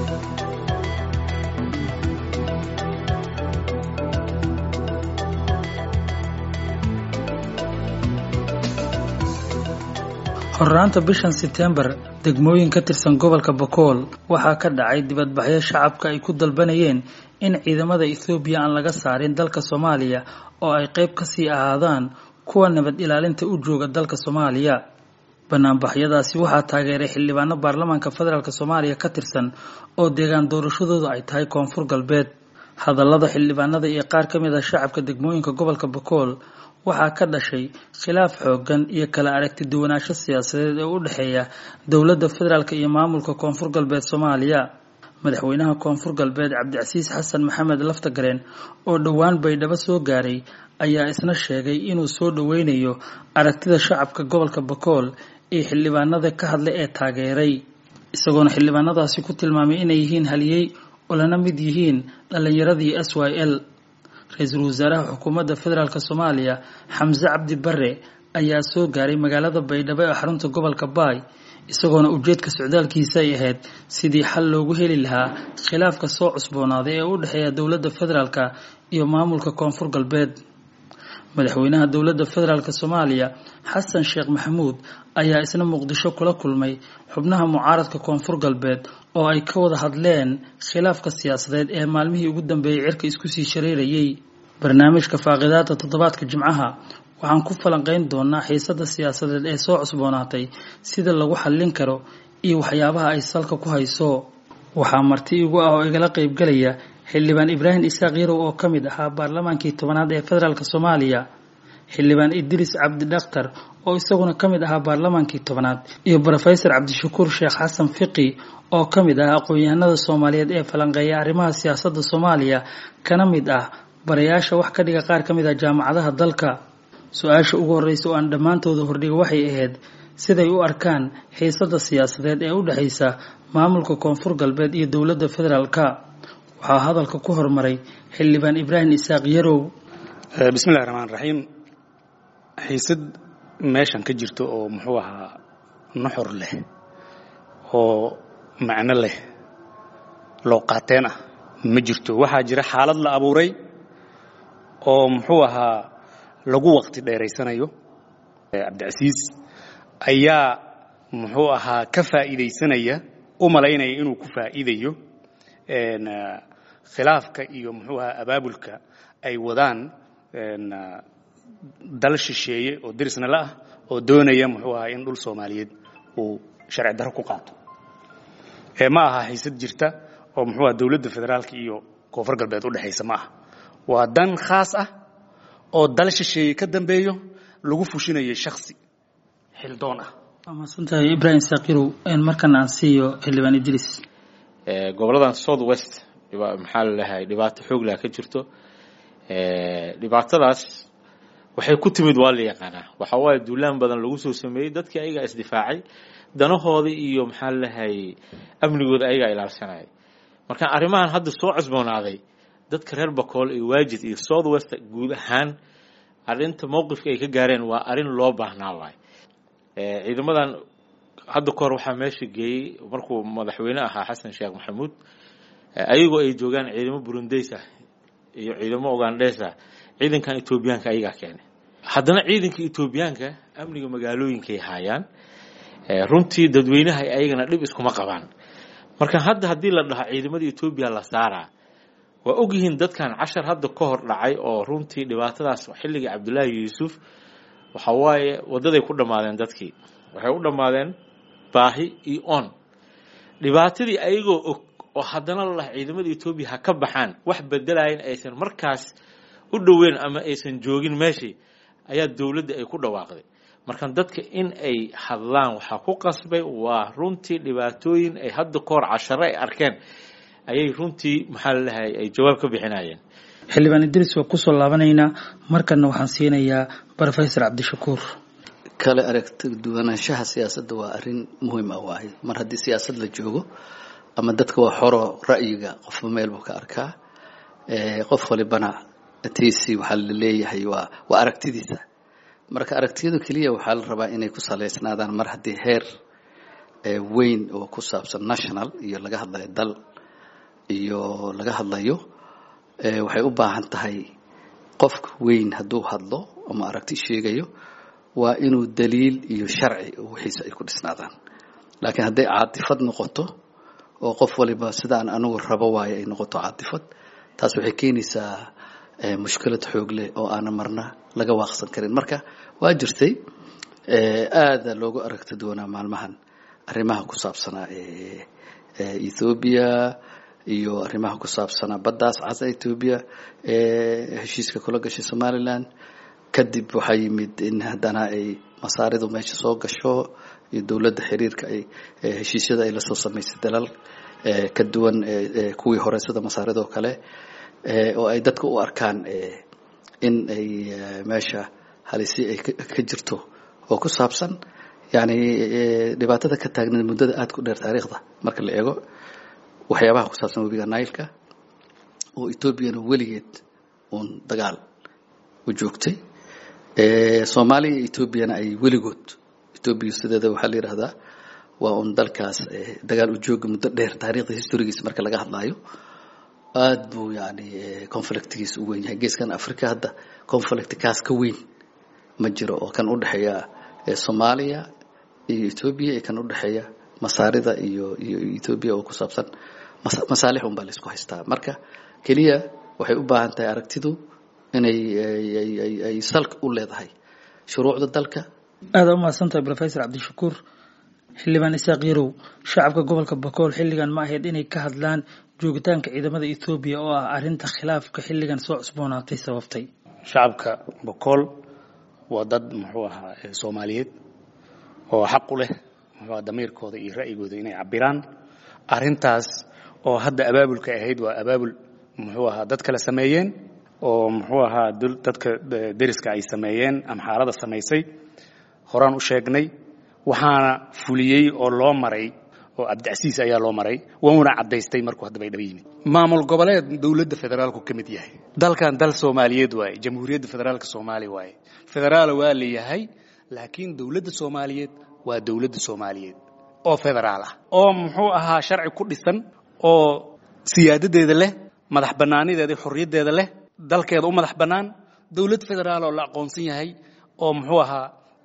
horraanta bishan setembar degmooyin ka tirsan gobolka bakool waxaa ka dhacay dibadbaxyo shacabka ay ku dalbanayeen in ciidamada ethoobiya aan laga saarin dalka soomaaliya oo ay qayb kasii ahaadaan kuwa nabad ilaalinta u jooga dalka soomaaliya banaanbaxyadaasi waxaa taageeray xildhibaano baarlamaanka federaalk soomaaliya ka tirsan oo deegaan doorashadooda ay tahay koonfur galbeed hadallada xildhibaanada iyo qaar ka mid a shacabka degmooyinka gobolka bakool waxaa ka dhashay khilaaf xoogan iyo kala aragti duwanaansho siyaasadeed ee u dhexeeya dowladda federaalk iyo maamulka koonfur galbeed soomaaliya madaxweynaha koonfur galbeed cabdicasiis xasan maxamed laftagareen oo dhowaan baydhabo soo gaaray ayaa isna sheegay inuu soo dhoweynayo aragtida shacabka gobolka bakool ee xildhibaanada ka hadlay ee taageeray isagoona xildhibaanadaasi ku tilmaamay inay yihiin haliyey oo lana mid yihiin dhallinyaradii s y l ra-iisul wasaaraha xukuumadda federaalk soomaaliya xamse cabdi bare ayaa soo gaaray magaalada baydhabo ee xarunta gobolka baay isagoona ujeedka socdaalkiisa ay ahayd sidii xal loogu heli lahaa khilaafka soo cusboonaaday ee u dhexeeya dowladda federaalk iyo maamulka koonfur galbeed madaxweynaha dowladda federaalk soomaaliya xasan sheekh maxamuud ayaa isna muqdisho kula kulmay xubnaha mucaaradka koonfur galbeed oo ay ka wada hadleen khilaafka siyaasadeed ee maalmihii ugu dambeeyey cirka isku sii shareerayay barnaamijka faaqidaada toddobaadka jimcaha waxaan ku falanqeyn doonaa xiisada siyaasadeed ee soo cusboonaatay sida lagu xallin karo iyo waxyaabaha ay salka ku hayso waxaa marti igu ah oo igala qeybgalaya xildhibaan ibraahim isaaq yarow oo ka mid ahaa baarlamaankii tobanaad ee federaalk soomaaliya xildhibaan idriis cabdi dhakhtar oo isaguna ka mid ahaa baarlamaankii tobanaad iyo brofesor cabdishakuur sheekh xasan fiqi oo ka mid ah aqoon-yahanada soomaaliyeed ee falanqeeya arrimaha siyaasadda soomaaliya kana mid ah barayaasha wax ka dhiga qaar ka mid ah jaamacadaha dalka su-aasha ugu horreysa oo aan dhammaantooda hordhiga waxay ahayd siday u arkaan xiisada siyaasadeed ee u dhexaysa maamulka koonfur galbeed iyo dowladda federaalka waxaa hadalka ku hormaray xildhibaan ibraahim isaaq yarow bismillahi raxmaan raxiim xiisad meeshan ka jirto oo muxuu ahaa nuxur leh oo macno leh loo qaateen ah ma jirto waxaa jira xaalad la abuuray oo muxuu ahaa lagu waqti dheeraysanayo cabdicasiis ayaa muxuu ahaa ka faa'iidaysanaya u malaynaya inuu ku faa'iidayo khilaafka iyo muxuu ahaa abaabulka ay wadaan dal shisheeye oo dirisna la ah oo doonaya muxuu ahaa in dhul soomaaliyeed uu sharci darro ku qaato ma aha xiisad jirta oo muxuu aha dowladda federaalka iyo koonfur galbeed u dhexaysa ma aha waa dan khaas ah oo dal shisheeye ka dambeeyo lagu fushinayo shaksi xildoon ah waa mahadsantahay ibraahim saakirow markan aan siiyo xildhibaan idriis goboladan south west maxaa laleeyahay dhibaato xooglah ka jirto dhibaatadaas waxay ku timid waa la yaqaanaa waxa waaye duulaan badan lagu soo sameeyey dadkii ayagaa isdifaacay danahooda iyo maxaa laleeyahay amnigooda ayagaa ilaalsanaya marka arrimahan hadda soo cusboonaaday dadka reer bakool iyo waajid iyo south west guud ahaan arrinta mowqifka ay ka gaareen waa arrin loo baahnaa waay ciidamadan hadda kahor waxaa meesha geeyey markuu madaxweyne ahaa xasan sheekh maxamuud ayagoo ay joogaan ciidamo burundeys ah iyo ciidamo ugandhees ah ciidankan etoobiyaanka ayagaa keenay haddana ciidanka etoobiyaanka amniga magaalooyinkay haayaan runtii dadweynaha ayagana dhib iskuma qabaan marka hadda haddii la dhaho ciidamada etoobiya la saaraa waa ogyihiin dadkan cashar hadda ka hor dhacay oo runtii dhibaatadaas xilligii cabdullaahi yuusuf waxa waaye waddaday ku dhammaadeen dadkii waxay u dhammaadeen baahi iyo on dhibaatadii ayagoo og oo haddana la dhaha ciidamada etoobiya ha ka baxaan wax bedelayan aysan markaas u dhoweyn ama aysan joogin meeshii ayaa dowladda ay ku dhawaaqday marka dadka in ay hadlaan waxaa ku qasbay waa runtii dhibaatooyin ay hadda ka hor casharo ay arkeen ayay runtii maxaa lalahay ay jawaab ka bixinayeen xildhibaan idriis waa kusoo laabanaynaa markanna waxaan siinayaa brofesor cabdishakuur kale aragti duwanaanshaha siyaasadda waa arrin muhiim ah waaye mar haddii siyaasad la joogo ama dadka waa xoro ra'yiga qofba meel buu ka arkaa qof walibana tiisi waxaa la leeyahay waa waa aragtidiisa marka aragtiyadu keliya waxaa la rabaa inay ku saleysnaadaan mar haddii heer weyn oo ku saabsan national iyo laga hadlayo dal iyo laga hadlayo waxay u baahan tahay qofka weyn hadduu hadlo ama aragti sheegayo waa inuu daliil iyo sharci wixiisa ay ku dhisnaadaan laakiin hadday caatifad noqoto oo qof waliba sidaan anigu rabo waayo ay noqoto caatifad taas waxay keenaysaa mushkilad xoog leh oo aanan marna laga waaqsan karin marka waa jirtay aada loogu aragti doonaa maalmahan arrimaha ku saabsanaa ethoobiya iyo arrimaha ku saabsanaa baddaas casa ethoobiya heshiiska kula gashay somaliland kadib waxaa yimid in haddana ay masaaridu meesha soo gasho iyo dowladda xiriirka ay heshiisyada ay lasoo samaysay dalal ka duwan kuwii hore sida masaaridoo kale oo ay dadka u arkaan in ay meesha halisi ay ka jirto oo ku saabsan yani dhibaatada ka taagneed muddada aada ku dheer taariikhda marka la eego waxyaabaha ku saabsan webiga nailka oo etoobiyana weligeed uun dagaal u joogtay soomaaliya iyo etoobiyana ay weligood etoobiya sideeda waxaa la yidhahdaa waa un dalkaas dagaal u jooga muddo dheer taariikhda historigiisa marka laga hadlaayo aada buu yani conflictgiisa u weyn yahay geeskan africa hadda conflict kaas ka weyn ma jiro oo kan udhexeeya soomaaliya iyo etoobiya iyo kan udhexeeya masaarida iyo iyo etoobiya oo ku saabsan masaalix un baa la isku haystaa marka keliya waxay u baahan tahay aragtidu inay ay salka u leedahay shuruucda dalka aada u mahadsantahay rofesor cabdishakuur xildhibaan isaaq yarow shacabka gobolka bakool xilligan ma ahayd inay ka hadlaan joogitaanka ciidamada ethoobiya oo ah arrinta khilaafka xilligan soo cusboonaatay sababtay shacabka bakool waa dad muxuu ahaa soomaaliyeed oo xaq u leh muxuu damiirkooda iyo ra'yigooda inay cabiraan arrintaas oo hadda abaabulka ahayd waa abaabul muxuu ahaa dad kale sameeyeen oo muxuu ahaa dadka deriska ay sameeyeen ama xaalada samaysay horaan u sheegnay waxaana fuliyey oo loo maray oo cabdicasiis ayaa loo maray wuuna caddaystay markuu haddaba ay dhaba yimid maamul goboleed dowladda federaalku ka mid yahay dalkan dal soomaaliyeed waaye jamhuuriyadda federaalka soomaaliya waaye federaala waa leeyahay laakiin dowladda soomaaliyeed waa dowladda soomaaliyeed oo federaal ah oo muxuu ahaa sharci ku dhisan oo siyaadadeeda leh madax bannaanideeda xorriyaddeeda leh dalkeeda u madax bannaan dowlad federaal oo la aqoonsan yahay oo muxuu ahaa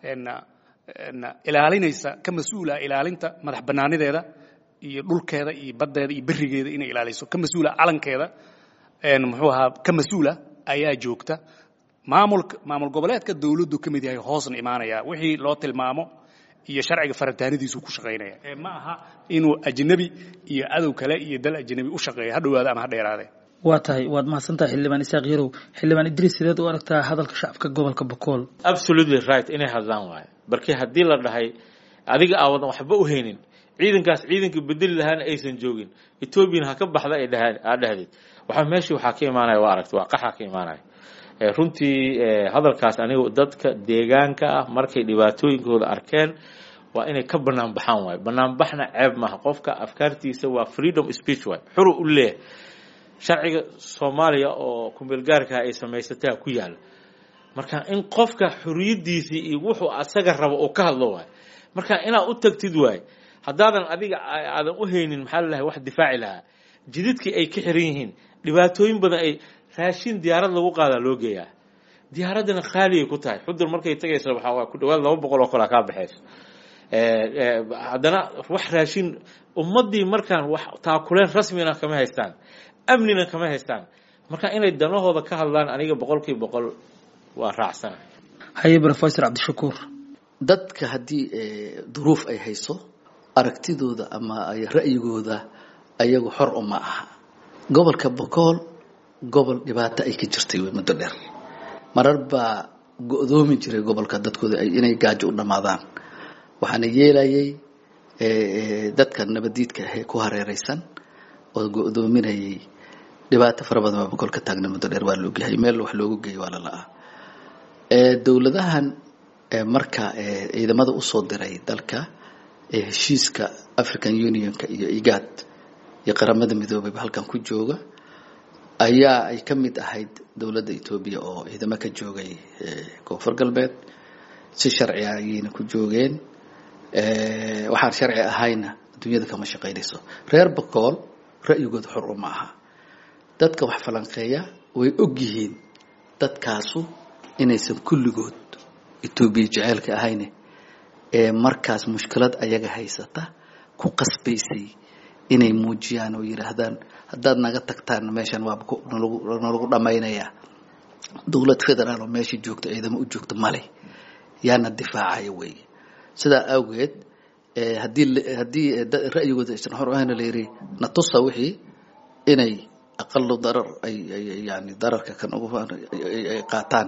ilaalinaysa ka mas-uula ilaalinta madax bannaanideeda iyo dhulkeeda iyo baddeeda iyo berigeeda inay ilaaliso ka mas-uula calankeeda muxuu ahaa ka mas-uula ayaa joogta maamulka maamul goboleedka dowladdu ka mid yahay hoosna imaanaya wixii loo tilmaamo iyo sharciga faritaanadiisu ku shaqaynaya ee ma aha inuu ajnabi iyo cadow kale iyo dal ajnabi u shaqeeyo ha dhowaado ama ha dheeraade waa tahay waad mahadsantahay xildhibaan isaaq yarow xildhibaan idriis sideed u aragtaa hadalka shacabka gobolka bakool absolutely right inay hadlaan waayo barkii haddii la dhahay adiga aawadan waxba u haynin ciidankaas ciidanka bedeli lahaana aysan joogin etoobiyana ha ka baxda ay dhahaan aa dhahdeed waxaa meeshii waxaa ka imaanaya waa aragti waa qaxaa ka imaanaya runtii hadalkaas aniga dadka deegaanka ah markay dhibaatooyinkooda arkeen waa inay ka banaan baxaan waayo banaanbaxna ceeb maaha qofka afkaartiisa waa freedom speech waay xuru u leeyahay sharciga soomaaliya oo kumeelgaarka ay samaysataa ku yaala marka in qofka xuriyadiisii iyo wuxuu asaga rabo uu ka hadlo waayo marka inaad u tagtid waayo haddaadan adiga aadan u haynin maxaa lalahay wax difaaci lahaa jididkii ay ka xiran yihiin dhibaatooyin badan ay raashin diyaarad lagu qaadaa loo geeyaa diyaaraddana khaaliyay ku tahay xudur markay tagaysa waxaa waa ku dhawaad laba boqol oo kale kaa baxayso haddana wax raashin ummaddii markaan wax taakuleen rasmina kama haystaan amnina kama haystaan marka inay danahooda ka hadlaan aniga boqolkiiba boqol waa raacsana haye rofesor cabdishakuur dadka haddii duruuf ay hayso aragtidooda ama ay ra'yigooda ayagu xor uma aha gobolka bokool gobol dhibaato ay ka jirtay wey muddo dheer marar baa go-doomi jiray gobolka dadkooda inay gaajo u dhammaadaan waxaana yeelayay dadka nabadiidka ahee ku hareeraysan oo go-doominayay dhibaato fara badan baa boqol ka taagna muddo dheer waa laogyahay meel wax loogu geeyo waa lala'aa dowladahan marka ciidamada usoo diray dalka heshiiska african unionka iyo igad iyo qaramada midoobeyba halkan ku jooga ayaa ay ka mid ahayd dowladda etoobiya oo ciidamo ka joogay koonfur galbeed si sharci ah ayayna ku joogeen waxaan sharci ahayna adduunyada kama shaqaynayso reer bakool ra'yigooda xor uma aha dadka wax falanqeeya way og yihiin dadkaasu inaysan kulligood etoobiya jeceelka ahayne ee markaas mushkilad ayaga haysata ku qasbaysay inay muujiyaan oo yidhaahdaan haddaad naga tagtaan meeshan waaba nalagu dhammaynayaa dowlad federaal oo meesha joogta ciidamo u joogta male yaana difaacaya weeye sidaa awgeed haddii haddii ra'yigooda aysan xor ahayna la yidhi natusa wixii inay aqalu darar ay yani dararka kan ugu ay qaataan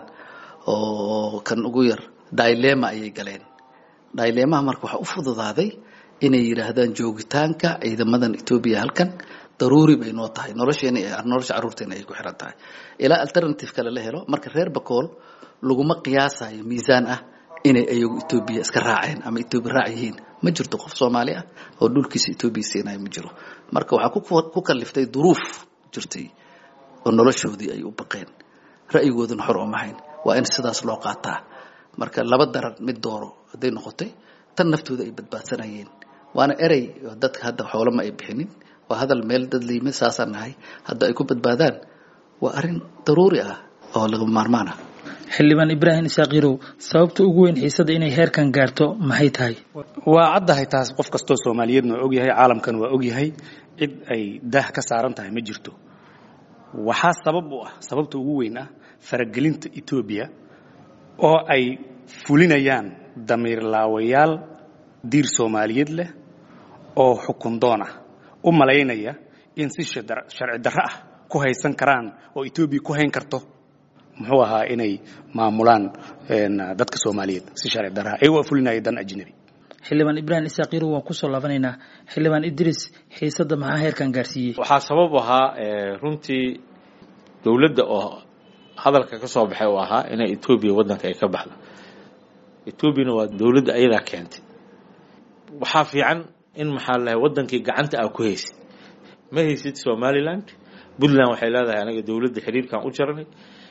oo kan ugu yar dilema ayay galeen dilemaha marka waxaa u fududaaday inay yidhaahdaan joogitaanka ciidamadan etoobiya halkan daruuri bay noo tahay nolosheena nolosha carruurteena ay ku xiran tahay ilaa alternative kale la helo marka reer bakool laguma qiyaasayo miisaan ah inay ayagu etoobiya iska raaceen ama etoobiya raac yihiin ma jirto qof soomaali ah oo dhulkiisa etoobiya siinayo ma jiro marka waxaa ku kaliftay duruuf jirtay oo noloshoodii ay u baqeen ra'yigooduna xor uma hayn waa in sidaas loo qaataa marka laba daran mid dooro hadday noqotay tan naftooda ay badbaadsanayeen waana erey dadka hadda xoolama ay bixinin waa hadal meel dad layimid saasaan nahay hadda ay ku badbaadaan waa arrin daruuri ah oo laga maarmaan ah xildhibaan ibraahim isaaqiirow sababta ugu weyn xiisada inay heerkan gaarto maxay tahay waa caddahay taas qof kastoo soomaaliyeedna waa ogyahay caalamkan waa ogyahay cid ay daah ka saaran tahay ma jirto waxaa sabab u ah sababta ugu weyn ah faragelinta etoobiya oo ay fulinayaan damiirlaawayaal diir soomaaliyeed leh oo xukun doon ah u malaynaya in si sharci darro ah ku haysan karaan oo etoobiya ku hayn karto muxuu ahaa inay maamulaan dadka soomaaliyeed si sharci darraa ayagoo fulinaya dan ajnabi xildhibaan ibraahim isaaqiirow waan kusoo laabanaynaa xildhibaan idris xiisadda maxaa heerkan gaarsiiyey waxaa sabab u ahaa runtii dowladda oo hadalka ka soo baxay uu ahaa inay etoobiya waddanka ay ka baxdo etoobiyana waa dowladda ayadaa keentay waxaa fiican in maxaa lahay waddankii gacanta aa ku haysid ma haysid somaliland puntland waxay leedahay anaga dowladda xiriirkan u jarnay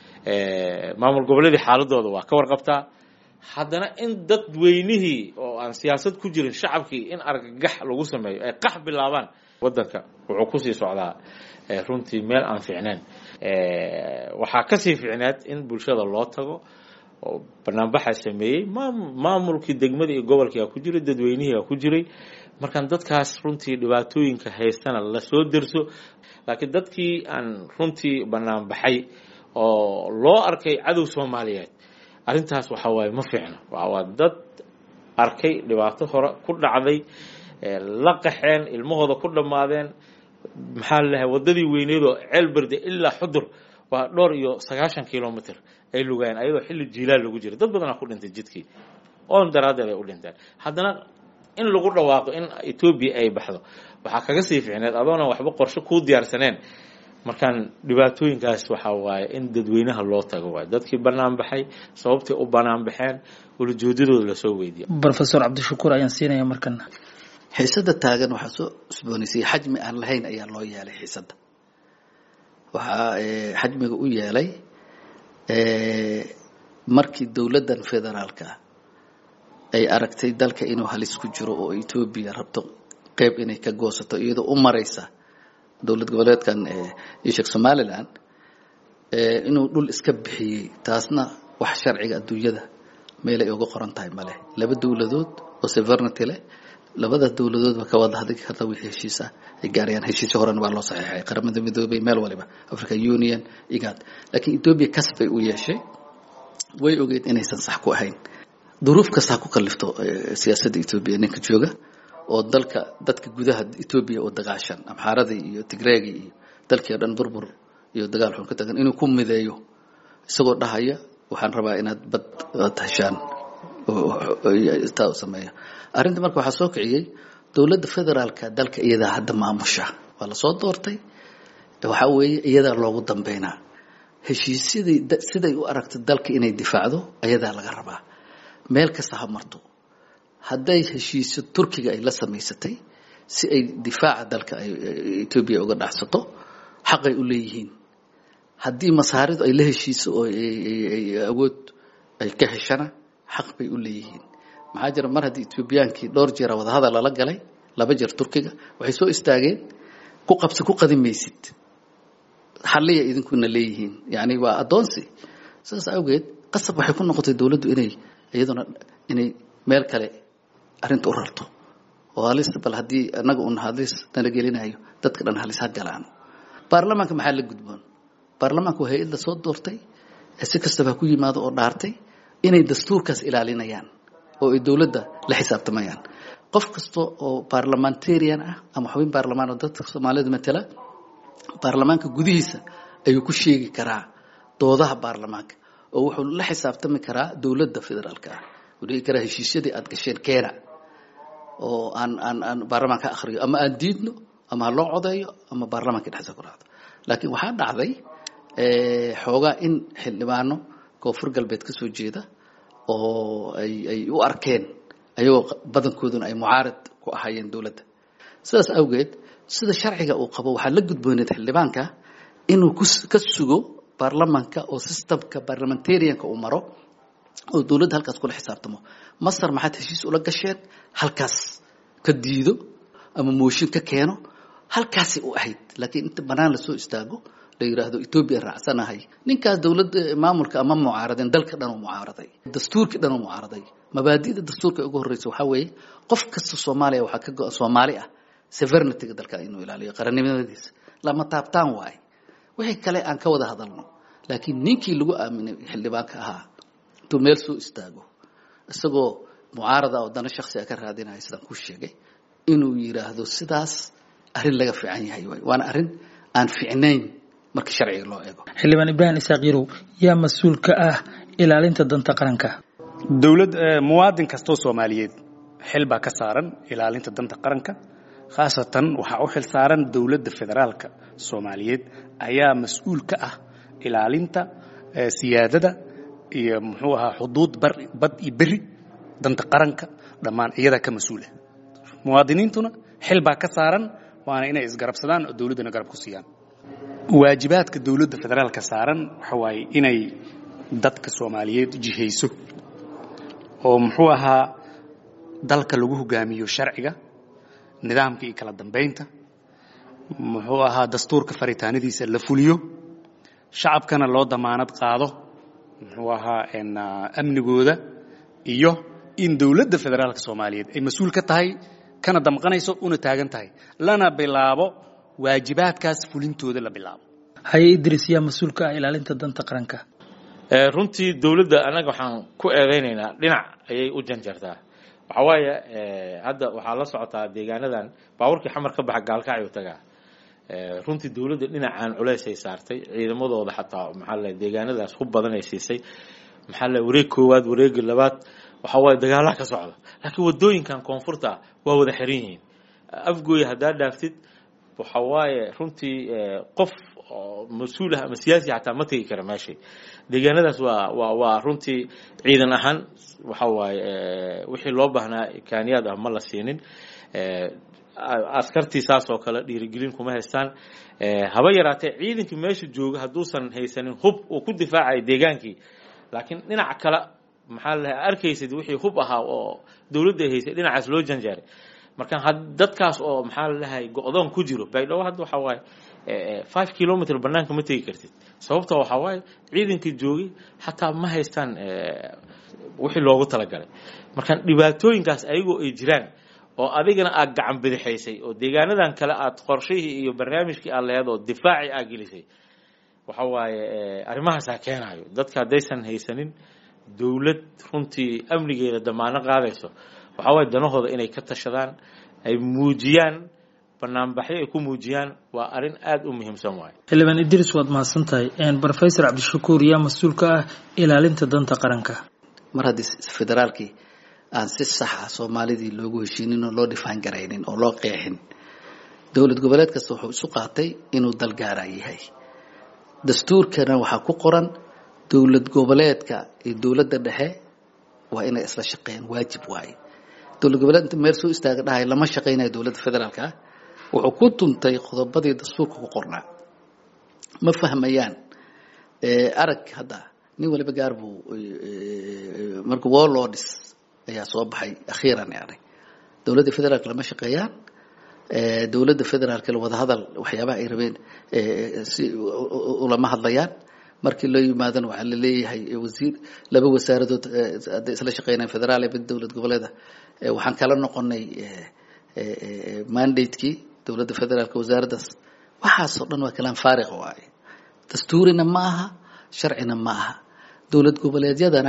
maamul goboleedii xaaladooda waa ka warqabtaa haddana in dadweynihii oo aan siyaasad ku jirin shacabkii in argagax lagu sameeyo ay qax bilaabaan waddanka wuxuu kusii socdaa runtii meel aan fiicnayn waxaa kasii fiicneed in bulshada loo tago oo banaanbaxa sameeyey maamulkii degmada iyo gobolkiiaa ku jiray dadweynihiiaa ku jiray markaan dadkaas runtii dhibaatooyinka haystana lasoo derso laakiin dadkii aan runtii banaanbaxay oo loo arkay cadow soomaaliyeed arrintaas waxa waaye ma fiicno waa dad arkay dhibaato hore ku dhacday la qaxeen ilmahooda ku dhammaadeen maxaa lalahay waddadii weyneedoo ceelberde ilaa xudur waa dhowr iyo sagaashan kilomitr ay lugaayeen ayadoo xilli jiilaal lagu jira dad badanaa ku dhintay jidkii oon daraaddeed ay u dhinteen haddana in lagu dhawaaqo in etoobiya ay baxdo waxaa kaga sii fiicneed adoona waxba qorshe kuu diyaarsaneen markaan dhibaatooyinkaas waxaa waaye in dadweynaha loo tago waay dadkii banaan baxay sababtay u banaan baxeen ulajoodadooda lasoo weydiiya rofesor cabdishakuur ayaan siinaya markana xiisada taagan waxaa soo cusboonaysayay xajmi aan lahayn ayaa loo yeelay xiisadda waxaa xajmiga u yeelay markii dowladdan federaalka ay aragtay dalka inuu halis ku jiro oo etoobiya rabto qeyb inay ka goosato iyadoo u maraysa dowlad goboleedkan ishek somalilan inuu dhul iska bixiyey taasna wax sharciga adduunyada meelay uga qoran tahay male laba dowladood oo severnity leh labada dowladoodba ka wada hadli karta wixii heshiisa ay gaarayaan heshiisyo horena waa loo saxiixay qaramada midoobay meel waliba african union igad laakiin etoobiya kas bay u yeeshay way ogeed inaysan sax ku ahayn duruuf kastaa ku kalifto siyaasadda etoobiya ninka jooga oo dalka dadka gudaha etoobiya oo dagaashan amxaaradii iyo tigreegii iyo dalkii o dhan burbur iyo dagaal xun ka tagan inuu ku mideeyo isagoo dhahaya waxaan rabaa inaad bad ad heshaan taa u sameeyo arrinta marka waxaa soo kiciyey dowladda federaalka dalka iyadaa hadda maamusha waa lasoo doortay waxaa weeye iyadaa loogu dambeynaa heshiisyadii siday u aragto dalka inay difaacdo ayadaa laga rabaa meel kasta ha marto hadday heshiisyo turkiga ay la samaysatay si ay difaaca dalka etoobiya uga dhacsato xaqay u leeyihiin haddii masaaridu ay la heshiiso oo awood ay ka heshana xaq bay u leeyihiin maxaa jira mar haddii etoobiyaankii dhowr jeera wadahadal lala galay laba jeer turkiga waxay soo istaageen ku qabsi ku qadi maysid xalliya idinkuna leeyihiin yani waa addoonsi sidaas awgeed qasab waxay ku noqotay dowladdu inay iyaduna inay meel kale arrinta u rarto oo halis bal haddii annaga un halis nala gelinayo dadka dhan halis ha galaano baarlamaanka maxaa la gudboon baarlamaanka waa hay-ad la soo doortay ee si kastaba ha ku yimaado oo dhaartay inay dastuurkaas ilaalinayaan oo ay dowladda la xisaabtamayaan qof kasta oo parliamentarian ah ama xubin baarlamaan oo dadka soomaalida matala baarlamaanka gudihiisa ayuu ku sheegi karaa doodaha baarlamaanka oo wuxuu la xisaabtami karaa dowladda federaalka ah wuu dhigi karaa heshiisyadii aad gasheen keena oo aan aan aan baarlamaanka akhriyo ama aan diidno ama ha loo codeeyo ama baarlamaanka dhexdiisa ku raacdo laakiin waxaa dhacday xoogaa in xildhibaano koonfur galbeed ka soo jeeda oo ay ay u arkeen ayagoo badankooduna ay mucaarad ku ahaayeen dowladda sidaas awgeed sida sharciga uu qabo waxaa la gudbooneed xildhibaanka inuu ka sugo baarlamanka oo systemka parliamentarianka uu maro oo dowladda halkaas kula xisaabtamo masar maxaad heshiis ula gasheen halkaas ka diido ama mooshin ka keeno halkaasay u ahayd laakiin inta banaan lasoo istaago la yidhaahdo etoobiya raacsanahay ninkaas dowladda maamulka ama mucaaradeen dalka dhan oo mucaaraday dastuurkii dhan oo mucaaraday mabaadi'da dastuurka ugu horreysa waxaa weeye qof kasta soomaaliya waxaa ka go- soomaali ah sovereigntyga dalka inuu ilaaliyo qarannimadiisa lama taabtaan waaye wixii kale aan ka wada hadalno laakiin ninkii lagu aaminay xildhibaanka ahaa intuu meel soo istaago isagoo mucaarada oo dana shaksi a ka raadinaya sidaan ku sheegay inuu yidhaahdo sidaas arrin laga fiican yahay waay waana arrin aan fiicnayn marka sharciga loo eego xildhibaan ibraahim isaaq yarow yaa mas-uul ka ah ilaalinta danta qaranka dowlad muwaadin kastoo soomaaliyeed xil baa ka saaran ilaalinta danta qaranka khaasatan waxaa u xil saaran dowladda federaalka soomaaliyeed ayaa mas-uul ka ah ilaalinta siyaadada iyo muxuu ahaa xuduud bad iyo beri danta qaranka dhammaan iyadaa ka mas-uula muwaadiniintuna xil baa ka saaran waana inay isgarabsadaan oo dowladdana garab ku siiyaan waajibaadka dowladda federaalka saaran waxa waaye inay dadka soomaaliyeed jihayso oo muxuu ahaa dalka lagu hogaamiyo sharciga nidaamka iyo kala dambaynta muxuu ahaa dastuurka faritaanadiisa la fuliyo shacabkana loo damaanad qaado muxuu ahaa amnigooda iyo in dowladda federaalka soomaaliyeed ay mas-uul ka tahay kana damqanayso una taagan tahay lana bilaabo waajibaadkaas fulintooda la bilaabo haye idris yaa mas-uul ka ah ilaalinta danta qaranka runtii dowladda annaga waxaan ku eedeynaynaa dhinac ayay u janjartaa waxaa waaye hadda waxaa la socotaa deegaanadan baaburkii xamar ka baxa gaalkacyo tagaa runtii dowladda dhinacaan culeysay saartay ciidamadooda xataa maxaa la deegaanadaas ku badanay siisay maxaa la wareeg koowaad wareega labaad waxaa waaye dagaalaha ka socda laakiin wadooyinkan koonfurta waa wada xiran yihiin afgooya haddaa dhaaftid waxa waaye runtii qof oo mas-uul ah ama siyaasi xataa ma tegi kara meeshii deegaanadaas waa waa waa runtii ciidan ahaan waxa waaye wixii loo baahnaa kaaniyaad ah ma la siinin askartii saas oo kale dhiirigelin kuma haystaan haba yaraatee ciidankii meesha jooga hadduusan haysanin hub uu ku difaacayo deegaankii laakiin dhinaca kale maxaa la arkaysid wixii hub ahaa oo dowladda ay haysay dhinacaas loo janjaaray marka dadkaas oo maxaa la dhahay go-doon ku jiro baydhabo hadda waxaa waaye five kilometer banaanka ma tegi kartid sababta waxaa waaye ciidankii joogay xataa ma haystaan wixii loogu talagalay marka dhibaatooyinkaas ayagoo ay jiraan oo adigana aad gacan bidixaysay oo deegaanadan kale aad qorshihii iyo barnaamijkii aad lehed oo difaacii aad gelisay waxa waaye arrimahaasaa keenayo dadka haddaysan haysanin dowlad runtii amnigeeda damaano qaadayso waxaa waaye danahooda inay ka tashadaan ay muujiyaan banaanbaxyo ay ku muujiyaan waa arrin aada u muhiimsan waaye xildhibaan idris waad mahadsan tahay brofesor cabdishakuur yaa mas-uul ka ah ilaalinta danta qaranka mar haddii federaalkii aan si sax ah soomaalidii loogu heshiinin oo loo dhifaan garaynin oo loo qeexin dowlad goboleed kasta wuxuu isu qaatay inuu dalgaaraa yahay dastuurkana waxaa ku qoran dowlad goboleedka iyo dowladda dhexe waa inay isla shaqeeyaan waajib waaye dowlad goboleed inta meel soo istaaga dhahay lama shaqaynayo dowladda federaalka ah wuxuu ku tuntay qodobadii dastuurka ku qornaa ma fahmayaan arag hadda nin waliba gaar buu marka warlords ayaa soo baxay akhiiran yani dowladda federaalka lama shaqeeyaan dowladda federaalka wadahadal waxyaabaha ay rabeen si ulama hadlayaan markii loo yimaadana waxaa la leeyahay wasiir laba wasaaradood hadday isla shaqeynayaan federaal iyo mid dowlad goboleeda waxaan kala noqonay mandatekii dowladda federaalka wasaaraddaas waxaasoo dhan waa kalaan faariq waaye dastuurina ma aha sharcina ma aha dowlad goboleedyadana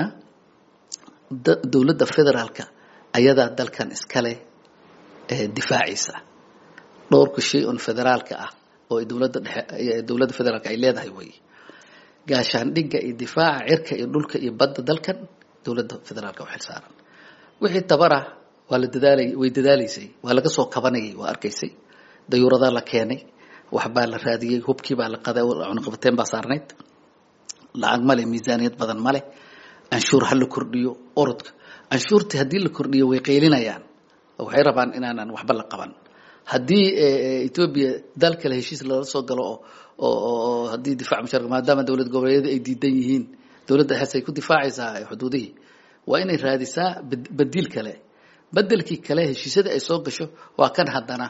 dowladda federaalka ayadaa dalkan iskale difaacaysa dhowrka shay on federaalka ah oo dowladda dhexe dowladda federaalka ay leedahay wey gaashaandhigga iyo difaaca cirka iyo dhulka iyo badda dalkan dowladda federaalka u xilsaaran wixii tabara waa la dadaalay way dadaalaysay waa laga soo kabanayay waa arkaysay dayuuradaa la keenay waxbaa la raadiyey hubkii baa la qaday cunaqabateen baa saarnayd lacag male miisaaniyad badan male canshuur ha la kordhiyo orodka canshuurtii haddii la kordhiyo way qaylinayaan waxay rabaan inaanan waxba la qaban haddii etoobiya dal kale heshiis lala soo galo oo oo haddii difac musharka maadaama dowlad goboleedyada ay diidan yihiin dowladda xees ay ku difaacaysaa xuduudihii waa inay raadisaa badiil kale bedelkii kale heshiisyada ay soo gasho waa kan haddana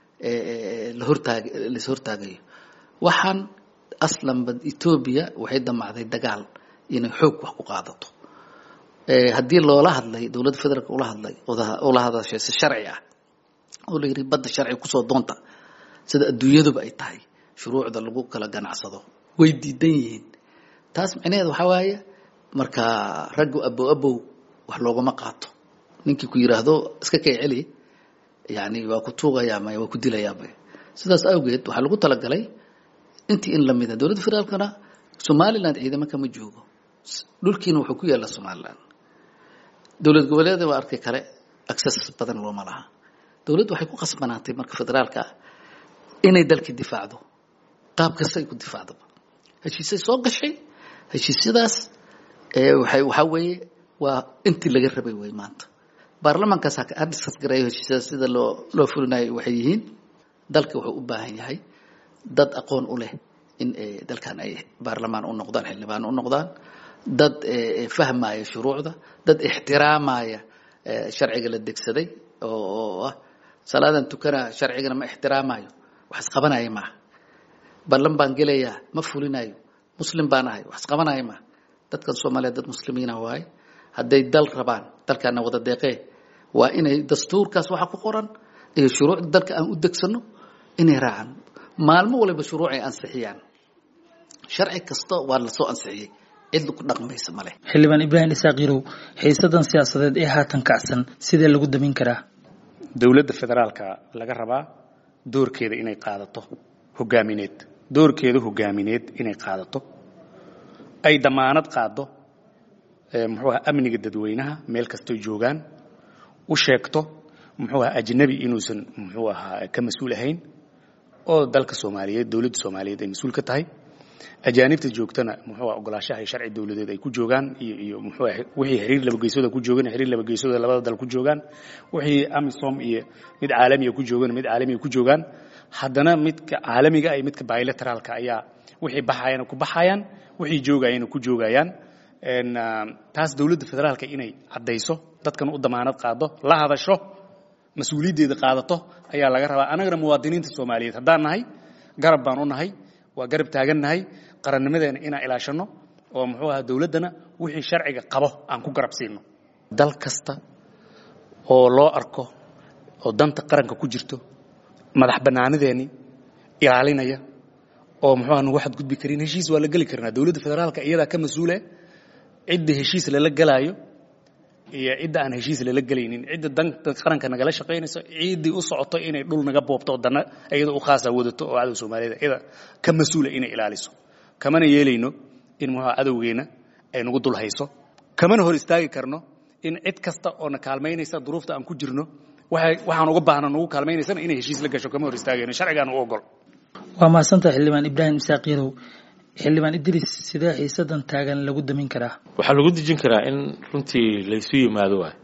la hortaag lais hortaagayo waxaan aslanba etoobiya waxay damacday dagaal inay xoog wax ku qaadato haddii loola hadlay dowladda federaalk ula hadlay ula hadashay si sharci ah oo la yidhi badda sharci kusoo doonta sida adduunyaduba ay tahay shuruucda lagu kala ganacsado way diidan yihiin taas micnaheed waxaa waaye marka raggu abow abow wax loogama qaato ninkii ku yidhaahdo iska kay celi yani waa ku tuugayaa maya waa ku dilayaa maya sidaas awgeed waxaa lagu talagalay intii in lamida dowladda federaalkana somaliland ciidamo kama joogo dhulkiina wuxuu ku yaallaa somaliland dowlad goboleeda waa arkay kale access badan looma laha dowladdu waxay ku qasbanaatay marka federaalka ah inay dalkii difaacdo qaab kasta ay ku difaacdoba heshiisay soo gashay heshiisyadaas waxay waxaa weeye waa intii laga rabay wey maanta baarlamankaas ha diskas gareeyo heshiisyadaas sida loo loo fulinayo waxay yihiin dalka wuxuu u baahan yahay dad aqoon u leh in dalkan ay baarlamaan u noqdaan xildhibaan u noqdaan dad fahmaya shuruucda dad ixtiraamaya sharciga la degsaday oo ah salaadan tukana sharcigana ma ixtiraamayo wax isqabanaya maaha ballan baan gelayaa ma fulinayo muslim baan ahay wax isqabanaya maaha dadkan soomaaliya dad muslimiina waaye hadday dal rabaan dalkaana wada deeqee waa inay dastuurkaas waxa ku qoran iyo shuruucda dalka aan u degsano inay raacaan maalmo waliba shuruuc ay ansixiyaan sharci kasta waa lasoo ansixiyey cid ku dhaqmaysa male xildhibaan ibraahim isaaq yarow xiisadan siyaasadeed ee haatan kacsan sidee lagu damin karaa dowladda federaalka laga rabaa doorkeeda inay qaadato hogaamineed doorkeeda hogaamineed inay qaadato ay damaanad qaado muxuu aha amniga dadweynaha meel kastoy joogaan u sheegto muxuu aha ajnabi inuusan muxuu ahaa ka mas-uul ahayn oo dalka soomaaliyeed dowladda soomaaliyeed ay mas-uul ka tahay ajaanibta joogtana muxuu aha ogolaashaha iyo sharci dowladeed ay ku joogaan iyo iyo muxuu aha wixii xiriir laba geesooda ku joogan xiriir laba geesooda labada dal ku joogaan wixii amisom iyo mid caalamiga ku joogan mid caalamiga ku joogaan haddana midka caalamiga iyo midka bilateraalka ayaa wixii baxayana ku baxayaan wixii joogayana ku joogayaan taas dowladda federaalka inay caddayso dadkan u damaanad qaado la hadasho mas-uuliyaddeeda qaadato ayaa laga rabaa annagana muwaadiniinta soomaaliyeed haddaan nahay garab baan u nahay waa garab taagan nahay qarannimadeena inaan ilaashanno oo muxuu ahaa dowladdana wixii sharciga qabo aan ku garab siino dal kasta oo loo arko oo danta qaranka ku jirto madax bannaanideennii ilaalinaya oo muxuu aha nagu xadgudbi karin heshiis waa la geli karnaa dowladda federaalka iyadaa ka mas-uule cidda heshiis lala gelaayo iyo cidda aan heshiis lala gelaynin cidda danta qaranka nagala shaqaynayso ciiddii u socoto inay dhul naga boobto oo dana iyada u khaasa wadato oo cadow soomaaliyeed iyada ka mas-uula inay ilaaliso kamana yeelayno in muxuha cadowgeena ay nagu dul hayso kamana hor istaagi karno in cid kasta oo na kaalmaynaysa duruufta aan ku jirno waxaan uga baahna nagu kaalmaynaysana inay heshiis la gasho kama hor istaagayno sharcigaan u ogol waa mahadsantaha xildhibaan ibraahim isaaq yarow xildhibaan idris sidee xiisadan taagan lagu damin karaa waxaa lagu dejin karaa in runtii laysu yimaado waay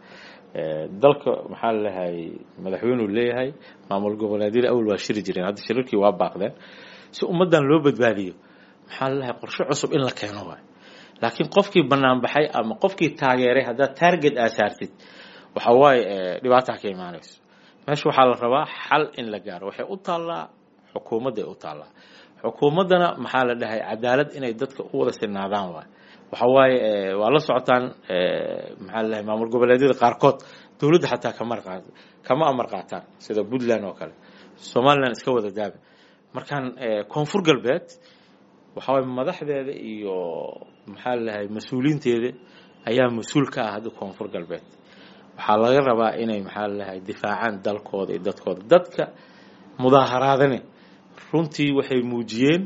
dalka maxaa lalehay madaxweynuu leeyahay maamul goboleedyada awal waa shiri jireen hadda shirarkii waa baaqdeen si ummaddan loo badbaadiyo maxaa lalehay qorshe cusub in la keeno waay laakiin qofkii bannaan baxay ama qofkii taageeray haddaad taarget aa saartid waxa waaye dhibaataa ka imaanayso meesha waxaa la rabaa xal in la gaaro waxay u taallaa xukuumadday u taallaa xukuumaddana maxaa la dhahay cadaalad inay dadka u wada sinaadaan waay waxa waaye waa la socotaan maxaa la dhahay maamul goboleedyada qaarkood dowladda xataa kama kama amar qaataan sida puntland oo kale somaliland iska wada daaba markaan koonfur galbeed waxa waye madaxdeeda iyo maxaa la dhahay mas-uuliinteeda ayaa mas-uul ka ah hadda koonfur galbeed waxaa laga rabaa inay maxaa la dhahay difaacaan dalkooda iyo dadkooda dadka mudaaharaadane runtii waxay muujiyeen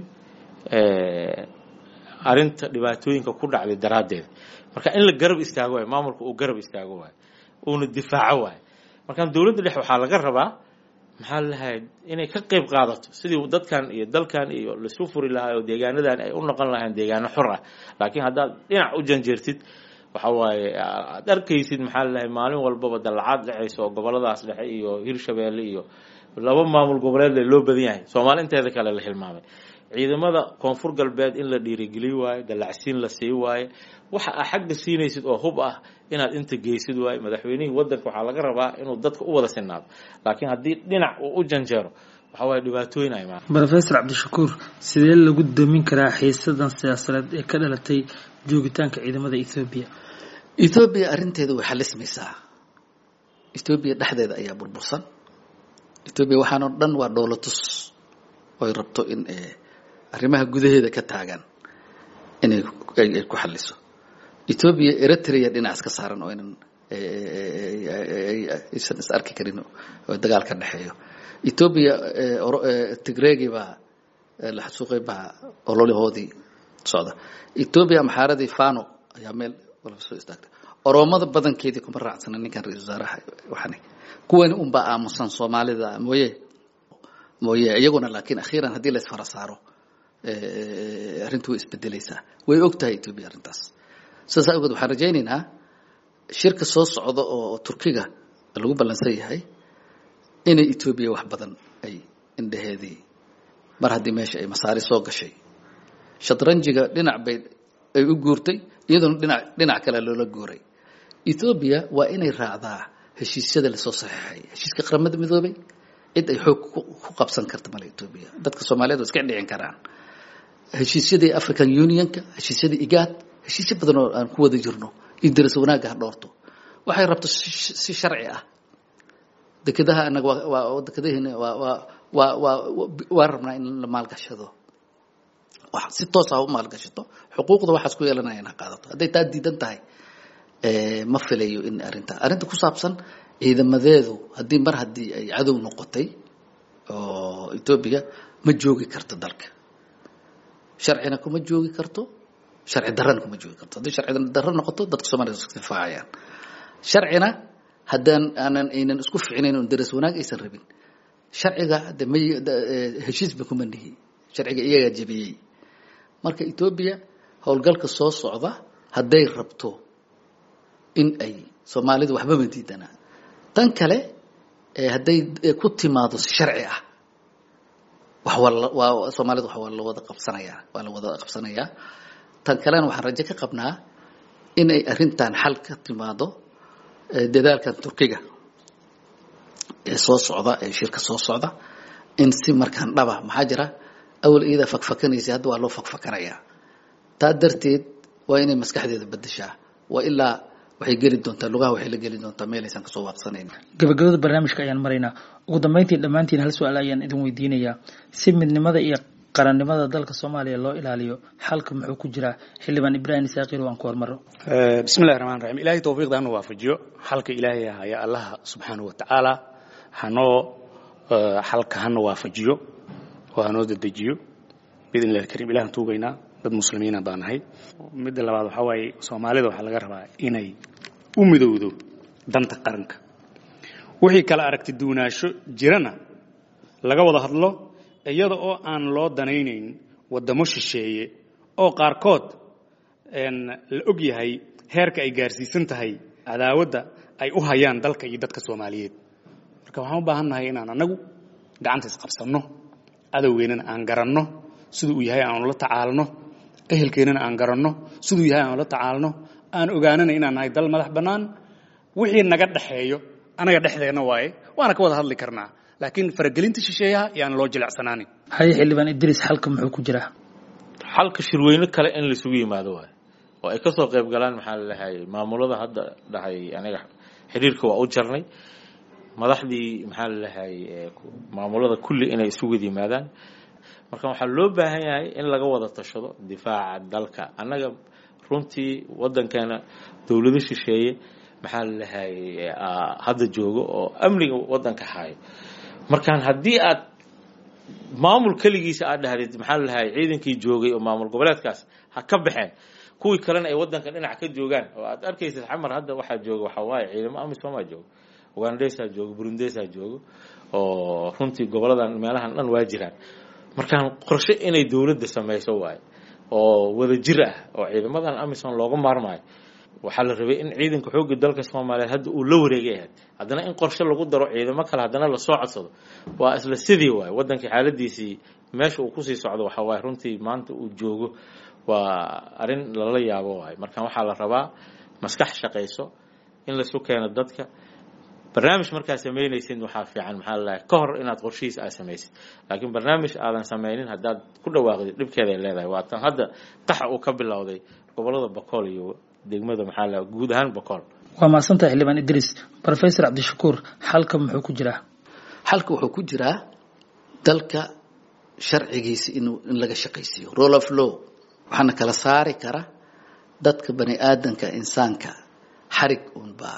arinta dhibaatooyinka ku dhacday daraaddeeda marka in la garab istaago waayo maamulka uu garab istaago waayo uuna difaaco waayo markaan dowladda dhex waxaa laga rabaa maxaa lahay inay ka qayb qaadato sidii dadkan iyo dalkan iyo laisu furi lahaa oo deegaanadan ay u noqon lahayn deegaano xor ah laakiin haddaad dhinac u janjeertid waxa waaye aad arkaysid maxaa lalahay maalin walbaba dallacaad dhexaysa oo goboladaas dhexe iyo hirshabeelle iyo laba maamul goboleed loo badan yahay soomaali inteeda kale la hilmaamay ciidamada koonfur galbeed in la dhiirigeliy waayo dallacsiin la sii waayo waxa aa xagga siinaysid oo hub ah inaad inta geysid waayo madaxweynihii wadanka waxaa laga rabaa inuu dadka u wada sinaado laakiin haddii dhinac uu u janjeero waxa waaye dhibaatooyin ay imaan rofesor cabdishakuur sidee lagu damin karaa xiisadan siyaasadeed ee ka dhalatay joogitaanka ciidamada ethoobiya ethoobiya arrinteeda way xalismaysaa ethoobiya dhexdeeda ayaa burbursan ethoobiya waxaanoo dhan waa dhoolatus oy rabto in arrimaha gudaheeda ka taagan inay ay ku xaliso ethoobiya eritrea dhinac iska saaran oo inan aysan is arki karin oo dagaal ka dhexeeyo ethoobiya tigreegi baa la xasuuqay baa ololahoodii socda ethoobiya maxaaradii fano ayaa meel walba soo istaagtay oroomada badankeedii kuma raacsana ninkan ra-isul wasaaraha waxani kuwani unbaa aamusan soomaalida mooye mooye iyaguna laakiin akhiiran haddii la isfara saaro arrintu way isbedelaysaa way og tahay etoobiya arrintaas sidaas awgeed waxaan rajaynaynaa shirka soo socda oo turkiga lagu ballansan yahay inay etoobiya wax badan ay indhaheedii mar haddii meesha ay masaari soo gashay shatranjiga dhinac bay ay u guurtay iyadoona dhinac dhinac kale loola guuray ethoobiya waa inay raacdaa heshiisyada lasoo saxeexay heshiiska qaramada midoobay cid ay xoog ku qabsan karta male etoobiya dadka soomaaliyeed waa iska dhicin karaan heshiisyadii african unionka heshiisyadii igaad heshiisyo badan oo aan ku wada jirno iyo daras wanaagga ha dhoorto waxay rabto si sharci ah dekedaha anaga waa dekedaheena waa waa waa waa waa rabnaa in la maalgashado si toos ah u maalgashato xuquuqda waxaas ku yeelanaya in ha qaadato hadday taa diidan tahay ma filayo in arrinta arrinta ku saabsan ciidamadeedu haddii mar haddii ay cadow noqotay oo etoobiya ma joogi karto dalka sharcina kuma joogi karto sharci darrana kuma joogi karto haddii sharci darro noqoto dadka soomaliya iska difaacayaan sharcina haddaan aanan aynan isku ficnayn oon daras wanaag aysan rabin sharciga de ma heshiisba kuma nihi sharciga iyagaa jebiyey marka etoobiya howlgalka soo socda hadday rabto in ay soomaalidu waxbama diidana tan kale hadday ku timaado si sharci ah wax waa soomaalida wax waa la wada qabsanayaa waa la wada qabsanayaa tan kalena waxaan rajo ka qabnaa inay arrintan xal ka timaado dadaalkan turkiga ee soo socda ee shirka soo socda in si markaan dhaba maxaa jira awal iyadaa fakfakanaysa hadda waa loo fakfakanayaa taa darteed waa inay maskaxdeeda bedeshaa waa ilaa waxay geli doontaa lugaha waxay la geli doontaa meel aysan kasoo waaqsanayn gabagabada barnaamijka ayaan maraynaa ugu dambeyntii dhammaantiin hal su-aal ayaan idin weydiinayaa si midnimada iyo qarannimada dalka soomaaliya loo ilaaliyo xalka muxuu ku jiraa xildhibaan ibraahim isaaqir waan ku hormaro bismi llahi raxmaan raxiim ilahay towfiiqda hanu waafajiyo xalka ilaahay haya allaha subxaanahu watacaala hanoo xalka hana waafajiyo oo hanoo dedejiyo biidn illahi alkariim ilahan tuugaynaa dad muslimiina baan nahay midda labaad waxaa waaye soomaalida waxaa laga rabaa inay u midowdo danta qaranka wixii kala aragti duunaasho jirana laga wada hadlo iyada oo aan loo danaynayn waddamo shisheeye oo qaarkood la og yahay heerka ay gaarsiisan tahay cadaawadda ay u hayaan dalka iyo dadka soomaaliyeed marka waxaan u baahan nahay inaan anagu gacanta isqabsanno adowgeennana aan garanno siduu uu yahay aanu la tacaalno ehelkeennana aan garanno siduu yahay aanu la tacaalno aan ogaanana inaan nahay dal madax bannaan wixii naga dhaxeeyo anaga dhexdeena waaye waana ka wada hadli karnaa laakiin faragelinta shisheeyaha yaan loo jilecsanaanin haye xildhibaan idriis xalka muxuu ku jiraa xalka shirweyne kale in laisugu yimaado waay oo ay kasoo qayb galaan maxaa lalahay maamulada hadda dhahay aniga xiriirka waa u jarnay madaxdii maxaa lalahay maamulada kulli inay isugu wada yimaadaan marka waxaa loo baahan yahay in laga wada tashado difaaca dalka annaga runtii wadankeena dowlado shisheeye maxaa lalahay hadda joogo oo amniga wadanka hayo markaan haddii aad maamul keligiisa aad dhahdid maxaa lalahay ciidankii joogay oo maamul goboleedkaas ha ka baxeen kuwii kalena ay wadanka dhinac ka joogaan oo aad arkaysid xamar hadda waxaa jooga waxaa waaye ciidamo amisomaa joogo ugandesaa joogo burundesaa joogo oo runtii goboladan meelahan dhan waa jiraan markaan qorshe inay dowladda samayso waaye oo wada jir ah oo ciidamadan amisom looga maarmaayo waxaa la rabay in ciidanka xoogga dalka soomaaliyeed hadda uu la wareegay ahayd haddana in qorshe lagu daro ciidamo kale haddana lasoo codsado waa isla sidii waaye wadankii xaaladiisii meesha uu kusii socdo waxaa waaye runtii maanta uu joogo waa arrin lala yaabo waaye markaan waxaa la rabaa maskax shaqayso in laisu keeno dadka barnaamij markaad samaynaysid waxaa fiican maxaa lalahay ka hor inaad qorshihiis aad samaysid laakiin barnaamij aadan samaynin haddaad ku dhawaaqdid dhibkeeday leedahay waa tan hadda qaxa uu ka bilowday gobolada bakool iyo degmada maxaa lalahay guud ahaan bakool waa mahadsantahay xildhibaan idriis professor cabdishakuur xalka muxuu ku jiraa xalka wuxuu ku jiraa dalka sharcigiisa inuu in laga shaqaysiiyo role of law waxaana kala saari kara dadka bani aadanka insaanka xarig uunbaa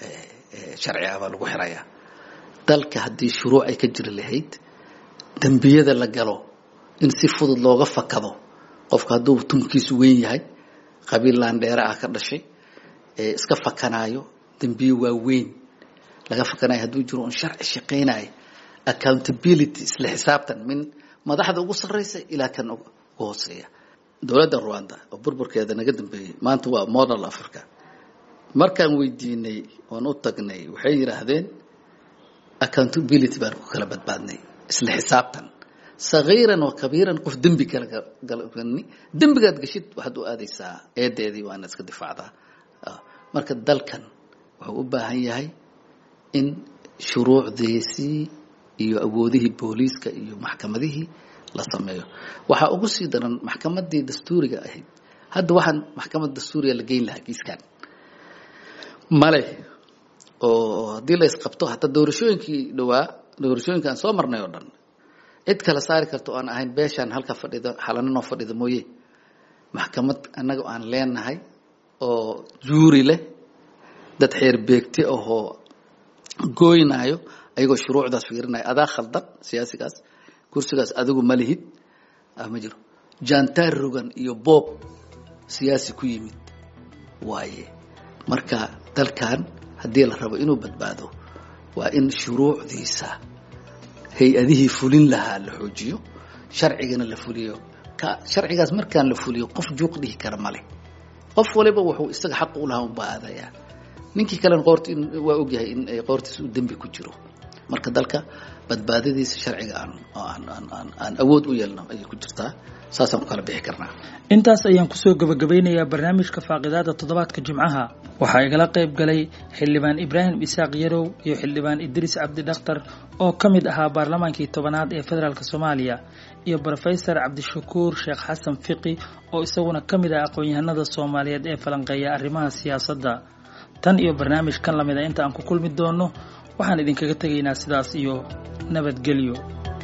sharci ah baa lagu xirayaa dalka haddii shuruuc ay ka jiri lahayd dembiyada la galo in si fudud looga fakado qofka hadduu tumkiisu weyn yahay qabiil laandheere ah ka dhashay ee iska fakanaayo dembiye waaweyn laga fakanayo hadduu jiro un sharci shaqaynayo accountability isla xisaabtan min madaxda ugu sarraysa ilaa kan ugu hooseeya dowladda rwanda oo burburkeeda naga dambeeyey maanta waa model africa markaan weydiinay oon u tagnay waxay yidhaahdeen accountability baan ku kala badbaadnay isla xisaabtan sagiiran wa kabiiran qof dembi kala galni dembigaad geshid waxaad u aadaysaa eedeedii waana iska difaacdaa marka dalkan wuxuu u baahan yahay in shuruucdiisii iyo awoodihii booliiska iyo maxkamadihii la sameeyo waxaa ugu sii daran maxkamadii dastuuriga ahayd hadda waxaan maxkamad dastuuriga la geyn lahaa kiiskan male oo haddii la isqabto hataa doorashooyinkii dhawaa doorashooyinka aan soo marnay oo dhan cid kala saari karta oo aan ahayn beeshaan halka fadhida xalaninoo fadhida mooye maxkamad annaga aan leenahay oo juuri leh dad xeer beegti ahoo gooynaayo ayagoo shuruucdaas fiirinaya adaa khaldan siyaasigaas kursigaas adigu ma lihid ma jiro jantaar rogan iyo boob siyaasi ku yimid waaye marka dalkan haddii la rabo inuu badbaado waa in shuruucdiisa hay-adihii fulin lahaa la xoojiyo sharcigana la fuliyo ka sharcigaas markaan la fuliyo qof juuq dhihi kara male qof waliba wuxuu isaga xaq u lahaa unbaa aadayaa ninkii kalena qoort waa ogyahay in qoortiisa uu dembi ku jiro marka dalka badbaadadiisa sharciga aan aan aan awood u yeelno ayay ku jirtaa saasaan ku kala bixi karnaa intaas ayaan kusoo gabagabeynayaa barnaamijka faaqidaada toddobaadka jimcaha waxaa igala qayb galay xildhibaan ibraahim isaaq yarow iyo xildhibaan idriis cabdi dhakhtar oo ka mid ahaa baarlamaankii tobanaad ee federaalk soomaaliya iyo brofesor cabdishakuur sheekh xasan fiqi oo isaguna ka mid ah aqoon-yahanada soomaaliyeed ee falanqeeya arrimaha siyaasadda tan iyo barnaamij kan lamida inta aan ku kulmi doono waxaan idinkaga tegaynaa sidaas iyo nabadgelyo